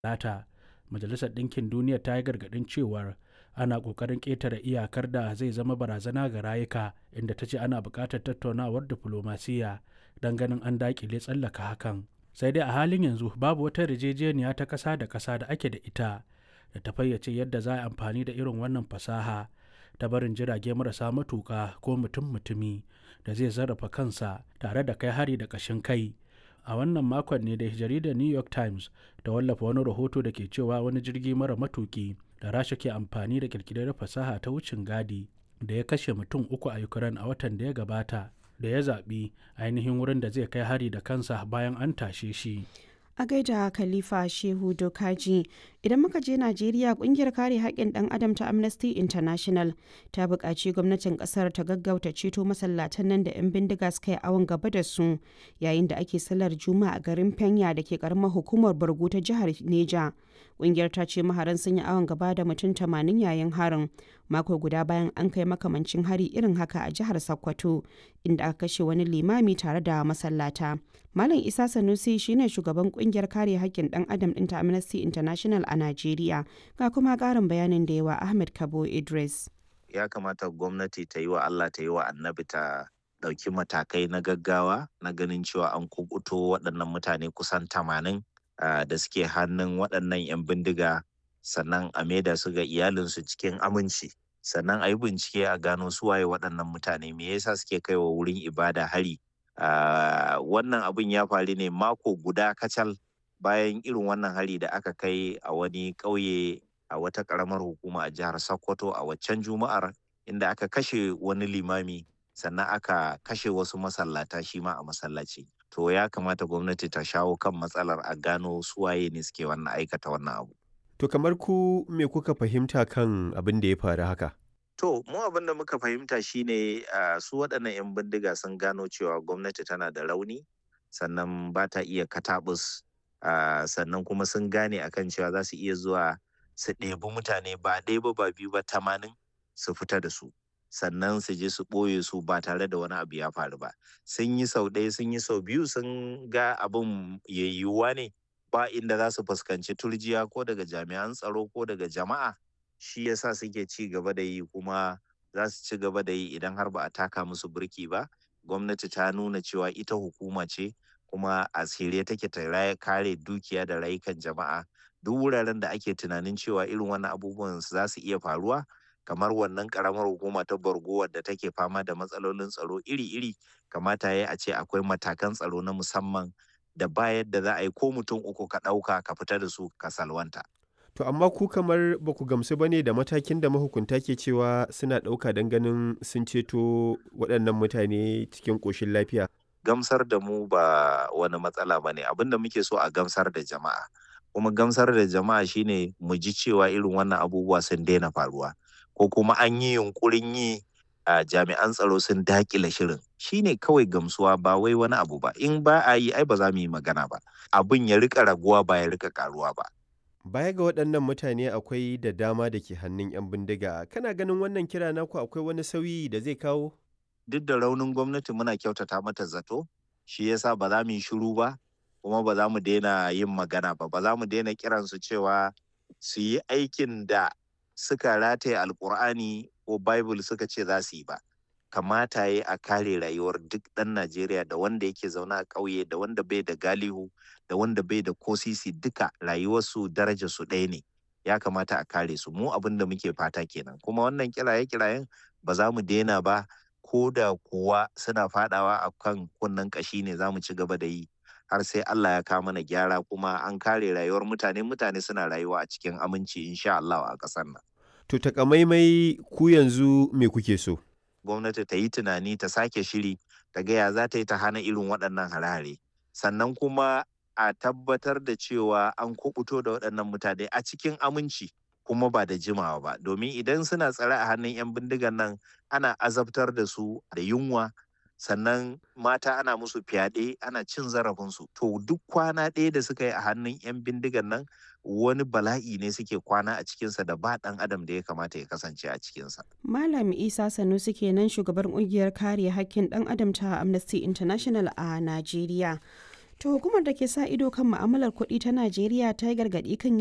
Talata, Majalisar Ɗinkin Duniya ta yi gargaɗin cewar ana ƙoƙarin ƙetare iyakar da zai zama barazana ga rayuka inda ta ce ana buƙatar tattaunawar diflomasiyya don ganin an daƙile tsallaka hakan. Sai dai a halin yanzu babu wata yarjejeniya ta ƙasa da ƙasa da ake da ita da ta fayyace yadda za a amfani da irin wannan fasaha ta barin jirage marasa matuƙa ko mutum-mutumi da zai sarrafa kansa tare da kai hari da ƙashin kai. a wannan makon ne da jaridar new york times ta wallafa wani rahoto da ke cewa wani jirgi mara matuki da rasha ke amfani da kirkirar fasaha ta wucin gadi da ya kashe mutum uku a ukraine a watan da ya gabata da ya zaɓi ainihin wurin da zai kai hari da kansa bayan an tashe shi a gaida khalifa shehu dokaji idan muka je najeriya kungiyar kare haƙƙin ɗan adam ta amnesty international ta buƙaci gwamnatin ƙasar ta gaggauta ceto masallatan nan da 'yan bindiga suka yi awon gaba da su yayin da ake sallar juma'a a garin fenya da ke karamar hukumar bargo ta jihar neja kungiyar ta ce maharan sun yi awon gaba da mutum tamanin yayin harin mako guda bayan an kai makamancin hari irin haka a jihar sokoto inda aka kashe wani limami tare da masallata malam isa sanusi shine shugaban kungiyar kare haƙƙin ɗan adam ɗin ta amnesty international a najeriya ga kuma ƙarin bayanin da yawa ahmed kabo idris ya kamata gwamnati ta yi wa allah ta yi wa annabi ta ɗauki matakai na gaggawa na ganin cewa an kubuto waɗannan mutane kusan tamanin da suke hannun waɗannan 'yan bindiga sannan a maida su ga iyalinsu cikin aminci sannan a yi bincike a gano su waye waɗannan mutane me yasa suke kaiwa wurin ibada hari wannan abin ya faru ne mako guda kacal bayan irin wannan hari da aka kai a wani ƙauye a wata ƙaramar hukuma a jihar sokoto a waccan juma'ar inda aka kashe wani limami sannan aka kashe wasu masallata shi ma a masallaci to ya kamata gwamnati ta shawo kan matsalar a gano suwaye ne suke wannan aikata wannan abu to kamar ku me kuka fahimta kan abin da ya faru haka to mu abin da muka fahimta shine uh, su waɗannan 'yan bindiga sun gano cewa gwamnati tana da rauni sannan ba ta iya katabus uh, sannan kuma sun gane akan cewa za su iya zuwa su ɗebi mutane ba ɗaya ba ba biyu ba tamanin su fita da su sannan su je su ɓoye su ba tare da wani abu ya faru ba sun yi sau ɗaya sun yi sau biyu sun ga abin yayyuwa ne ba inda za su fuskanci turjiya ko daga jami'an tsaro ko daga jama'a shi yasa suke ci gaba da yi kuma za su ci gaba da yi idan har ba a taka musu birki ba gwamnati ta nuna cewa ita hukuma ce kuma a shirye take ta kare dukiya da rayukan jama'a duk wuraren da ake tunanin cewa irin wannan abubuwan za su iya faruwa kamar wannan karamar hukuma ta borgo wadda take fama da matsalolin tsaro iri-iri kamata ya a ce akwai matakan tsaro na musamman da ba yadda za a yi ko mutum uku ka ɗauka ka fita da su ka salwanta. To amma ku kamar ba ku gamsu ba ne da matakin da mahukunta ke cewa suna ɗauka don ganin sun ceto waɗannan mutane cikin ƙoshin lafiya. Gamsar da mu ba wani matsala ba ne abinda muke so a gamsar da jama'a. Kuma gamsar da jama'a shine mu ji cewa irin wannan abubuwa sun daina faruwa. ko kuma an yi yunkurin yi a jami'an tsaro sun dakile shirin shine kawai gamsuwa ba wai wani abu ba in ba a yi ai ba za mu yi magana ba abin ya rika raguwa ba ya rika karuwa ba baya ga waɗannan mutane akwai da dama da ke hannun 'yan bindiga kana ganin wannan kira naku akwai wani sauyi da zai kawo duk da raunin gwamnati muna kyautata mata zato shi yasa ba za mu yi shiru ba kuma ba za mu daina yin magana ba ba za mu daina kiransu cewa su yi aikin da suka rataye alkur'ani ko bible suka ce za su yi ba kamata ya a kare rayuwar duk ɗan najeriya da wanda yake zaune a ƙauye da wanda bai da galihu da wanda bai da kosisi duka rayuwarsu daraja su ɗaya ne ya kamata a kare su mu abin da muke fata kenan kuma wannan kiraye kirayen ba za mu daina ba ko da kuwa suna fadawa a kan kunnen ƙashi ne za mu ci gaba da yi har sai Allah ya kawo mana gyara kuma an kare rayuwar mutane mutane suna rayuwa a cikin aminci insha Allah a ƙasar nan To takamaimai ku yanzu me kuke so? Gwamnati ta yi tunani ta sake shiri ta gaya za ta yi ta hana irin waɗannan harare. Sannan kuma a tabbatar da cewa an kubuto da waɗannan mutane a cikin aminci kuma ba da jimawa ba. Domin idan suna tsare a hannun 'yan bindigan nan ana azabtar da su da yunwa sannan mata ana musu fyaɗe ana cin zarafinsu to duk kwana ɗaya da suka yi a hannun 'yan bindigan nan wani bala'i ne suke kwana a cikinsa da ba ɗan adam da ya kamata ya kasance a cikinsa. Malam Isa Sanusi kenan shugaban ƙungiyar kare hakkin ɗan adam ta Amnesty International a Najeriya. To hukumar da ke sa ido kan ma'amalar kuɗi ta Najeriya ta yi gargaɗi kan